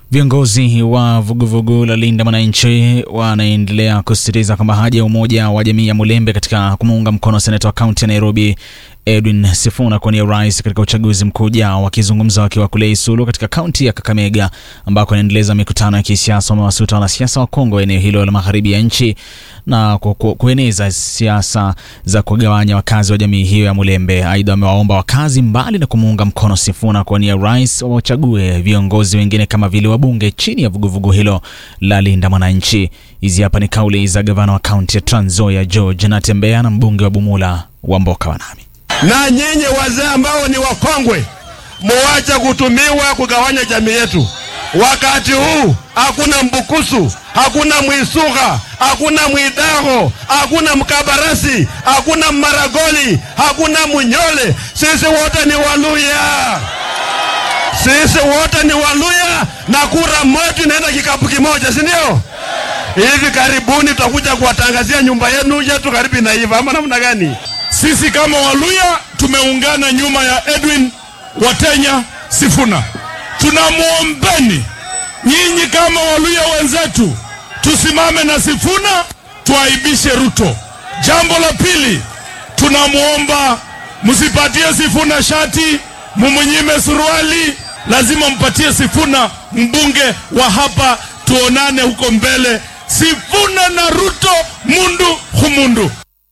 Viongozi wa vuguvugu la Linda Mwananchi wanaendelea kusisitiza kwamba haja ya umoja wa jamii ya Mulembe katika kumuunga mkono seneta wa kaunti ya Nairobi Edwin Sifuna kuwania urais katika uchaguzi mkuu ujao. Wakizungumza wakiwa kule Isulu katika kaunti ya Kakamega ambako anaendeleza mikutano ya kisiasa, wamewasuta wanasiasa wa Kongo eneo hilo la magharibi ya nchi na ku, ku, kueneza siasa za kugawanya wakazi wa jamii hiyo ya Mulembe. Aidha, wamewaomba wakazi mbali na kumuunga mkono Sifuna kuwania urais, wachague viongozi wengine kama vile wabunge chini ya vuguvugu hilo la Linda Mwananchi. Hizi hapa ni kauli za gavana wa kaunti ya Trans Nzoia George Natembeya na mbunge wa Bumula wa Mboka Wanami. Na nyinyi wazee ambao ni wakongwe, muache kutumiwa kugawanya jamii yetu. Wakati huu hakuna Mbukusu, hakuna Mwisuga, hakuna Mwidaho, hakuna Mkabarasi, hakuna Maragoli, hakuna Munyole. Sisi wote ni Waluya, sisi wote ni Waluya na kura moja inaenda kikapu kimoja, si ndio? Hivi karibuni tutakuja kuwatangazia nyumba yenu yetu karibu inaiva, ama namna gani? Sisi kama Waluya tumeungana nyuma ya Edwin Watenya Sifuna. Tunamwombeni nyinyi kama Waluya wenzetu, tusimame na Sifuna, tuaibishe Ruto. Jambo la pili, tunamwomba msipatie Sifuna shati, mumunyime suruali, lazima mpatie Sifuna mbunge wa hapa, tuonane huko mbele. Sifuna na Ruto, mundu humundu.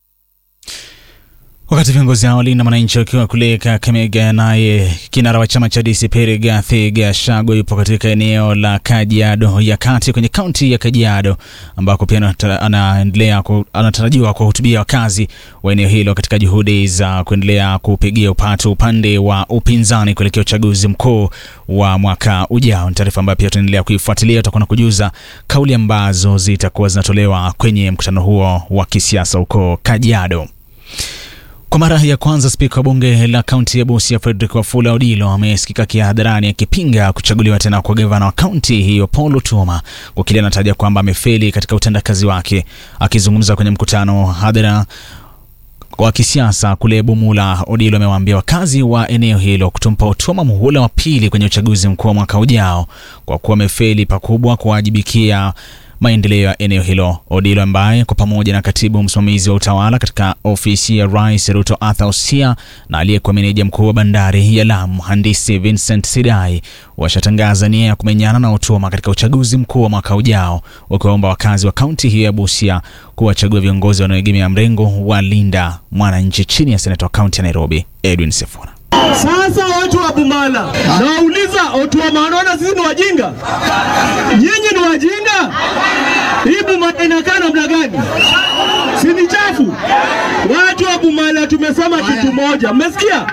Wakati viongozi hao Linda Mwananchi wakiwa kule Kakamega, naye kinara wa chama cha DCP Rigathi Gachagua yupo katika eneo la Kajiado ya kati kwenye kaunti ya Kajiado ambako pia anaendelea anatarajiwa kuwahutubia wakazi wa eneo hilo katika juhudi za kuendelea kupigia upatu upande wa upinzani kuelekea uchaguzi mkuu wa mwaka ujao. Ni taarifa ambayo pia tunaendelea kuifuatilia, tutakuwa na kujuza kauli ambazo zitakuwa zinatolewa kwenye mkutano huo wa kisiasa huko Kajiado. Kwa mara ya kwanza spika wa bunge la kaunti ya Busia Frederick Wafula Odilo amesikika kihadharani akipinga kuchaguliwa tena kwa gavana wa kaunti hiyo Paul Otuoma kwa kile anataja kwamba amefeli katika utendakazi wake. Akizungumza kwenye mkutano hadhara wa kisiasa kule Bumula, Odilo amewaambia wakazi wa eneo hilo kutompa Otuoma muhula wa pili kwenye uchaguzi mkuu wa mwaka ujao kwa kuwa amefeli pakubwa kuwajibikia maendeleo ya eneo hilo. Odilo ambaye kwa pamoja na katibu msimamizi wa utawala katika ofisi ya Rais Ruto Arthur Osia na aliyekuwa meneja mkuu wa bandari ya Lamu mhandisi Vincent Sidai washatangaza nia ya kumenyana na Otuoma katika uchaguzi mkuu wa mwaka ujao, wakiwaomba wakazi wa kaunti hiyo ya Busia kuwachagua viongozi wanaoegemea mrengo wa Linda Mwananchi chini ya seneta wa kaunti ya Nairobi Edwin Sifuna. Sasa watu wa Bumala, nawauliza Otuoma, wanaona sisi ni wajinga? Nyinyi ni wajinga? Hii Bumala inakaa namna gani? Si ni chafu? Watu wa Bumala tumesema kitu moja, mmesikia?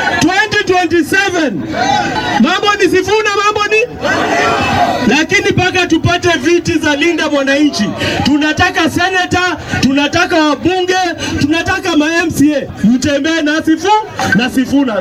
2027 mambo ni Sifuna, mambo ni lakini mpaka tupate viti za Linda Mwananchi, tunataka seneta, tunataka wabunge, tunataka ma MCA, mtembee na Sifu na Sifuna.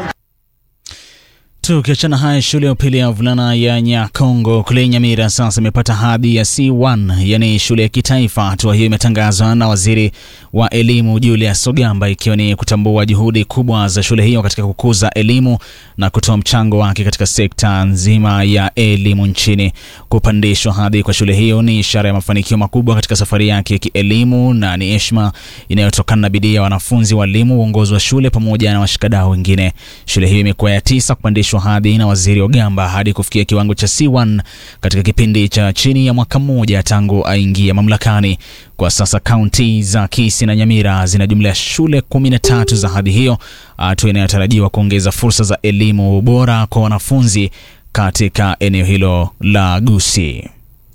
Tukiachana haya, shule ya upili ya wavulana ya Nyakongo kule Nyamira sasa imepata hadhi ya C1, yani shule ya kitaifa. Hatua hiyo imetangazwa na waziri wa elimu Julius Ogamba, ikiwa ni kutambua juhudi kubwa za shule hiyo katika kukuza elimu na kutoa mchango wake katika sekta nzima ya elimu nchini. Kupandishwa hadhi kwa shule hiyo ni ishara ya mafanikio makubwa katika safari yake ya kielimu na ni heshima inayotokana na bidii ya wanafunzi, walimu, uongozi wa shule pamoja na washikadau wengine. Shule hiyo imekuwa ya tisa kupandishwa hadhi na waziri Ogamba hadi kufikia kiwango cha C1 katika kipindi cha chini ya mwaka mmoja tangu aingia mamlakani. Kwa sasa kaunti za Kisii na Nyamira zina jumla ya shule 13 za hadhi hiyo, hatua inayotarajiwa kuongeza fursa za elimu bora kwa wanafunzi katika eneo hilo la Gusii.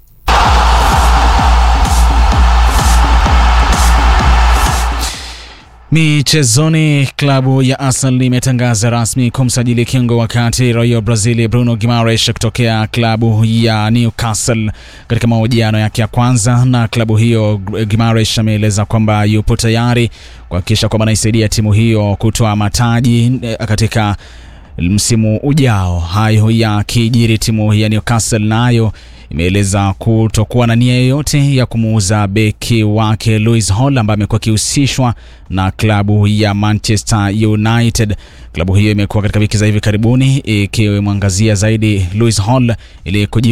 Michezoni, klabu ya Arsenal imetangaza rasmi kumsajili kiungo wa kati raia wa Brazil Bruno Guimaraes kutokea klabu ya Newcastle. Katika mahojiano yake ya kwanza na klabu hiyo, Guimaraes ameeleza kwamba yupo tayari kuhakikisha kwamba anaisaidia timu hiyo kutoa mataji katika msimu ujao. Hayo ya kijiri, timu ya Newcastle nayo imeeleza kutokuwa na nia yoyote ya kumuuza beki wake Louis Hall ambaye amekuwa akihusishwa na klabu ya Manchester United. Klabu hiyo imekuwa katika wiki za hivi karibuni ikimwangazia zaidi Louis Hall ili